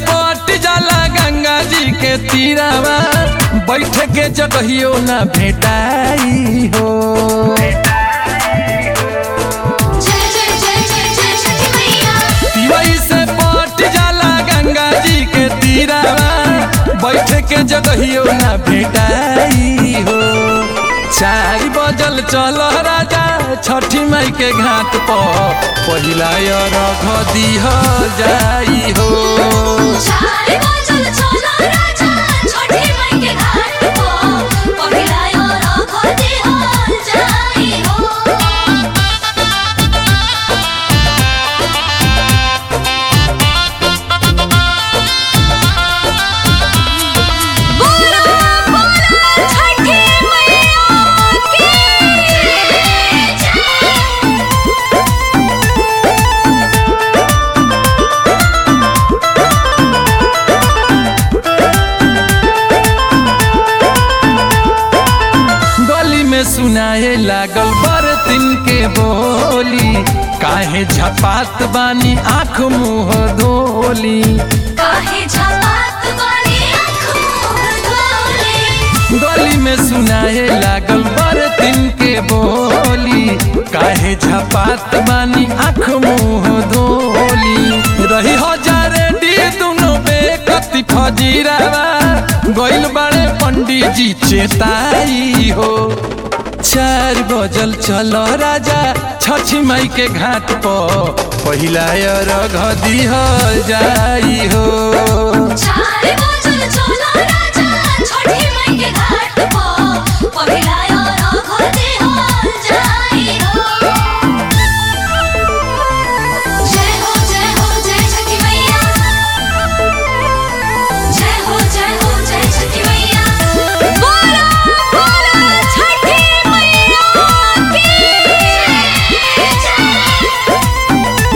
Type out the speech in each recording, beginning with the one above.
पट जाला गंगा जी के तीरावा बैठ के जगहियो ना भेटाई हो जय जय जय जय जय छठी मैया तिवई से पट जाला गंगा जी के तीरावा बैठ के जगहियो ना भेटाई हो चार बजल चल राजा छठी माई के घाट पर पहिला अरघ दिह जाई हो चार बजल चला राजा छठी माई के घाट को पहिला और खोदे हो जाई हो बोला बोला छठी मैया की जय गली में सुनाए लागल बरतिन के बोली काहे झपात बानी आँख मुँह धोली काहे झपात वाली आँखों धोले गली में सुनाए लागल बरतिन के बोली काहे झपात बानी आँख मुँह धोली रही हजारे डी दुनो बेकती फजीरावा गइल बाड़े पंडित जी चेताई हो चार बजल चल राजा छठी माई के घाट पर पहिला अरघ दिह जाई हो चार बजल चला राजा छठी माई के घाट को पहिला और खोदे हो जाई हो जय हो जय हो जय छठी मैया जय हो जय हो जय छठी मैया बोला बोला छठी मैया की जय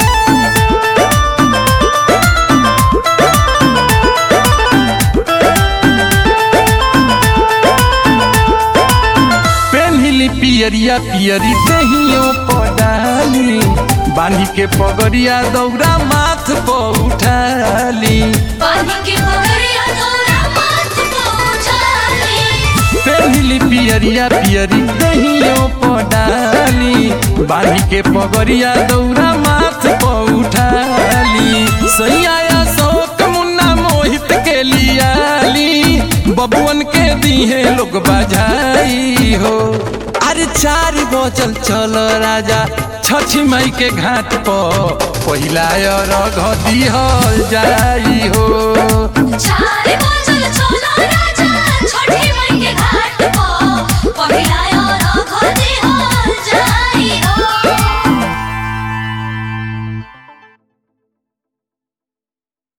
पेन्हिली पियरिया पियरी दहियो पडाली बांधी के पगड़िया दौरा माथ पर उठाली पानी के पगड़िया दौरा माथ को उछाले पेन्हिली पियरिया पियरी दहियो पडाली बांधी के पगड़िया दौरा माथ पर उठाली सैया शोक मुन्ना मोहित के लियाली बबुअन के दीहे लोग बजाई हो अरे चार बजल चल राजा छठी माई के घाट पर पहिला अरघ दिहल जाई हो चार बजल